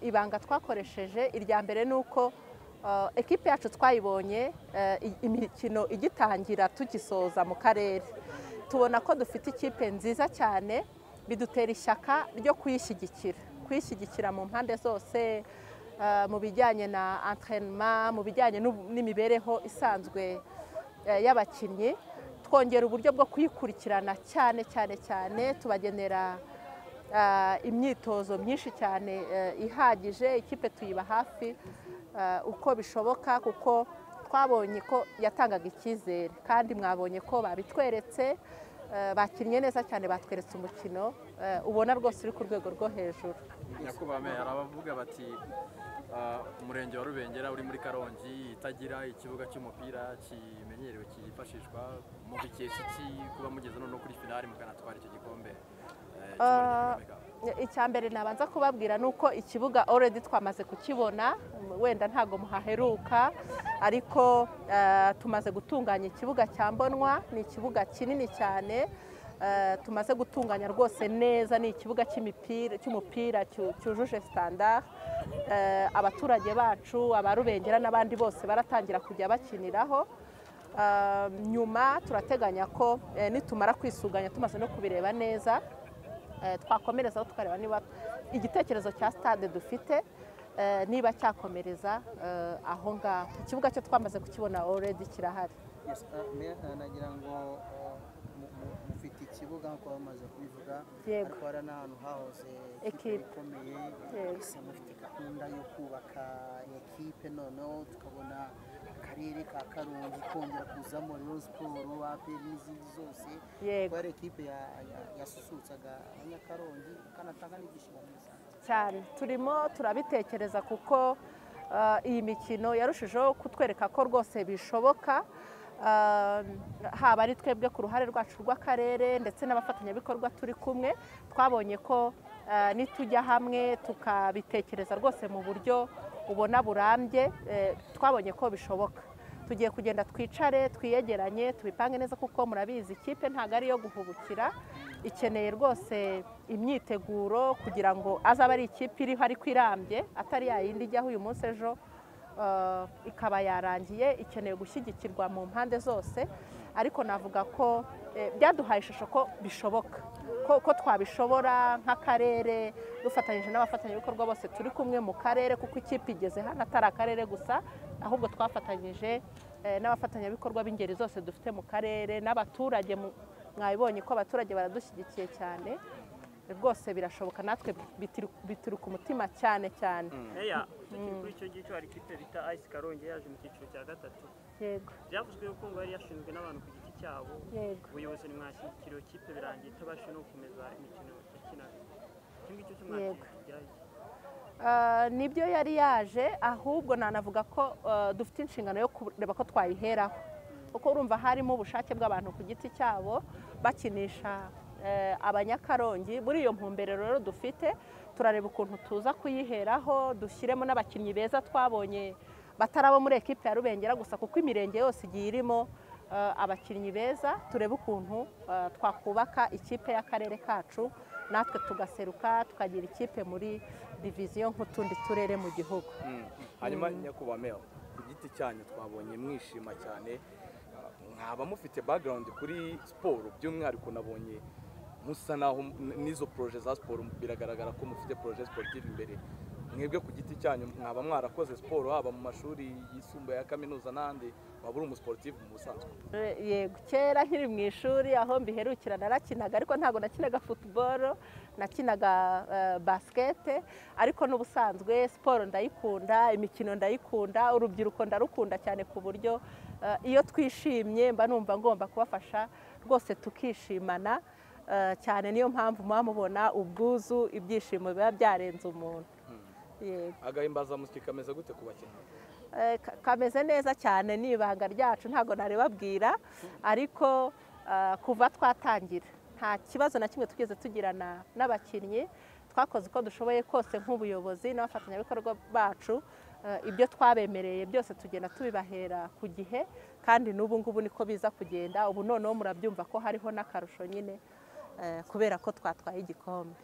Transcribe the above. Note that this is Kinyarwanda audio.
ibanga twakoresheje irya mbere ni uko ekipe yacu twayibonye imikino igitangira tugisoza mu karere tubona ko dufite ikipe nziza cyane bidutera ishyaka ryo kuyishyigikira kuyishyigikira mu mpande zose mu bijyanye na anterinoma mu bijyanye n'imibereho isanzwe y'abakinnyi twongera uburyo bwo kuyikurikirana cyane cyane cyane tubagenera imyitozo myinshi cyane ihagije ikipe tuyiba hafi uko bishoboka kuko twabonye ko yatangaga icyizere kandi mwabonye ko babitweretse bakinnye neza cyane batweretse umukino ubona rwose uri ku rwego rwo hejuru nyakubahwa hari abavuga bati umurenge wa rubengera uri muri karongi itagira ikibuga cy'umupira kimenyerewe cyifashishwa mu bikesha iki kuba mugeze no kuri finari mukanatwara icyo gikombe icya mbere nabanza kubabwira ni uko ikibuga already twamaze kukibona wenda ntabwo muhaheruka ariko tumaze gutunganya ikibuga cya mbonwa ni ikibuga kinini cyane tumaze gutunganya rwose neza ni ikibuga cy'umupira cyujuje sitandari abaturage bacu abarubengera n'abandi bose baratangira kujya bakiniraho nyuma turateganya ko nitumara kwisuganya tumaze no kubireba neza twakomerezaho tukareba niba igitekerezo cya stade dufite niba cyakomereza aho ngaho ikibuga cyo twamaze kukibona oredi kirahari nagira ngo mufite ikibuga nk'uko bamaze kubivuga ariko hari n'ahantu hahoze ekipe ikomeye gusa mufite gahunda yo kubaka ekipe noneho tukabona akarere ka karongi kongera kuzamo rero siporo aperi n'izindi zose kuko ari ekipe yasusurutsaga abanyakarongi ikanatanga n'ibyishimo cyane turimo turabitekereza kuko iyi mikino yarushijeho kutwereka ko rwose bishoboka haba ari twebwe ku ruhare rwacu rw'akarere ndetse n'abafatanyabikorwa turi kumwe twabonye ko nitujya hamwe tukabitekereza rwose mu buryo ubona burambye twabonye ko bishoboka tugiye kugenda twicare twiyegeranye tubipange neza kuko murabizi ikipe ntabwo ari iyo guhubukira ikeneye rwose imyiteguro kugira ngo azaba ari ikipe iriho ariko irambye atari yayindi ijyaho uyu munsi ejo ikaba yarangiye ikeneye gushyigikirwa mu mpande zose ariko navuga ko byaduhaye ishusho ko bishoboka ko twabishobora nk'akarere dufatanyije n'abafatanyabikorwa bose turi kumwe mu karere kuko ikipe igeze hano atari akarere gusa ahubwo twafatanyije n'abafatanyabikorwa b'ingeri zose dufite mu karere n'abaturage mwabibonye ko abaturage baradushyigikiye cyane rwose birashoboka natwe bituruka umutima cyane cyane kuri icyo ngicyo hari ikipe bita ayisi karongi yaje mu cyiciro cya gatatu byavuzwe ko ngo yari yashinzwe n'abantu ku giti cyabo ubuyobozi ntimwashyigikira iyo kipe birangiye itabasha no gukomeza imikino yakinaga icyo ngicyo cyo mwakira nibyo yari yaje ahubwo nanavuga ko dufite inshingano yo kureba ko twayiheraho kuko urumva harimo ubushake bw'abantu ku giti cyabo bakinisha abanyakarongi muri iyo mpumbero rero dufite turareba ukuntu tuza kuyiheraho dushyiremo n'abakinnyi beza twabonye batari abo muri ekipe ya rubengera gusa kuko imirenge yose igiye irimo abakinnyi beza turebe ukuntu twakubaka ikipe y'akarere kacu natwe tugaseruka tukagira ikipe muri diviziyo nk'utundi turere mu gihugu hanyuma nyakubahwa meya ku giti cyanyu twabonye mwishima cyane mwaba mufite background kuri siporo by'umwihariko nabonye musa naho n'izo poroje za siporo biragaragara ko mufite poroje siporutifu imbere mwebwe ku giti cyanyu mwaba mwarakoze siporo haba mu mashuri yisumbuye ya kaminuza n'ahandi waba uri umusiporutifu mu busanzwe yego kera nkiri mu ishuri aho mbiherukira narakinaga ariko ntabwo nakinaga futuboro nakinaga basikete ariko n'ubusanzwe siporo ndayikunda imikino ndayikunda urubyiruko ndarukunda cyane ku buryo iyo twishimye mba numva ngomba kubafasha rwose tukishimana cyane niyo mpamvu muba mubona ubwuzu ibyishimo biba byarenze umuntu agahimbazamusyi kameze gute ku bakinnyi kameze neza cyane ni ibanga ryacu ntabwo narebabwira ariko kuva twatangira nta kibazo na kimwe tugeze tugirana n'abakinnyi twakoze uko dushoboye kose nk'ubuyobozi n'abafatanyabikorwa bacu ibyo twabemereye byose tugenda tubibahera ku gihe kandi n'ubu ngubu niko biza kugenda ubu noneho murabyumva ko hariho n'akarusho nyine kubera ko twatwaye igikombe